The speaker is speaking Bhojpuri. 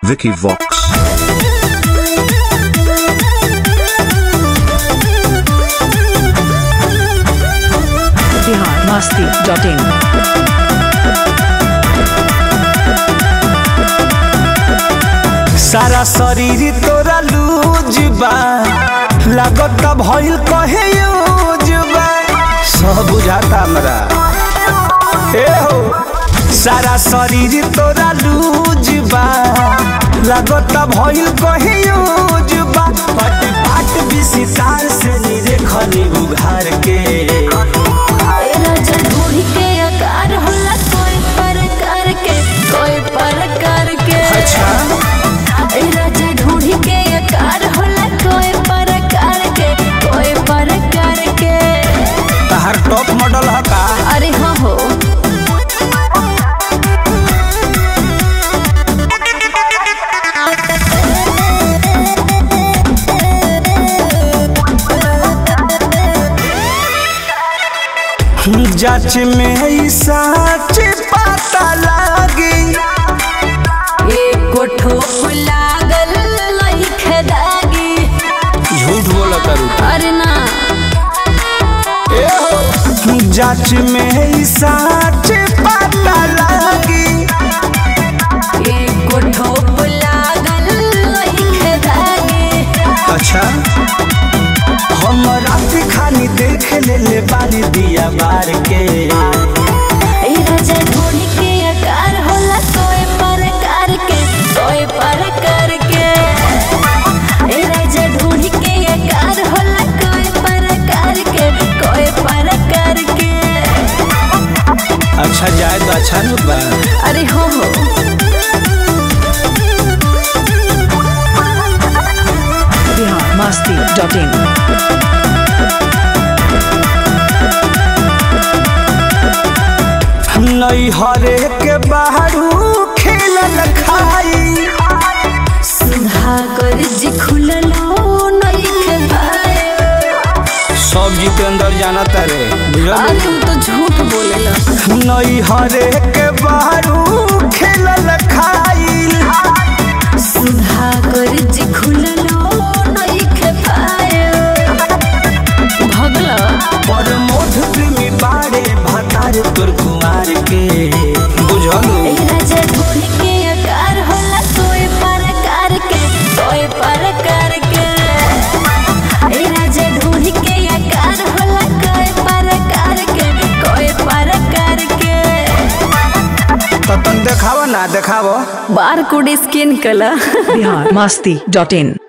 Vicky Vox. Bihar Masti dot in सारा शरीर तोरा लूज बा लागत भइल कहे यूज बा सब बुझाता हमरा ए हो सारा शरीर तोरा लूज बा लागत भइल कहे यूज बा पट पाट विसितार से नीरे खनी उघार के राजा ढूंढ के आकार होला कोई प्रकार के कोई प्रकार के अच्छा ए राजा ढूंढ के आकार होला कोई प्रकार के कोई प्रकार के तहार टॉप मॉडल ह का अरे हो हो जांच में ई सच पता लागी एको ठोप लागल लइखे दागी झूठ बोला करू अरे ना जांच में ई सच पता लागी एको ठोप लागल लइखे दागी अच्छा हम रात खानी देख ले ले बारी दिया बार के ए राजा ढूंढ के आकार होला कोई प्रकार के कोई प्रकार के ए राजा ढूंढ के आकार होला कोई प्रकार के कोई प्रकार के अच्छा जाए तो अच्छा न बा अरे हो हो बिहार मस्ती डॉट इन नई हरे के बाहरू खेलल खाई सुधा कर जी खुललो नइखे पाए सब जितेंद्र जाना तारे बुझल अरे तू तो झूठ बोलेला नई हरे के बाहरू खेलल खाई सुधा कर जी खुललो नइखे पाए भगला पर मोध प्रेमी बाड़े भतार तोर कुमार के बुझलू ए राजा ढूंढ के आकार होला कोई प्रकार के कोई प्रकार के ए राजा ढूंढ के आकार होला कोई प्रकार के कोई प्रकार के तो तन देखावा ना देखावा बार कोड स्कैन कला बिहार मस्ती डॉट इन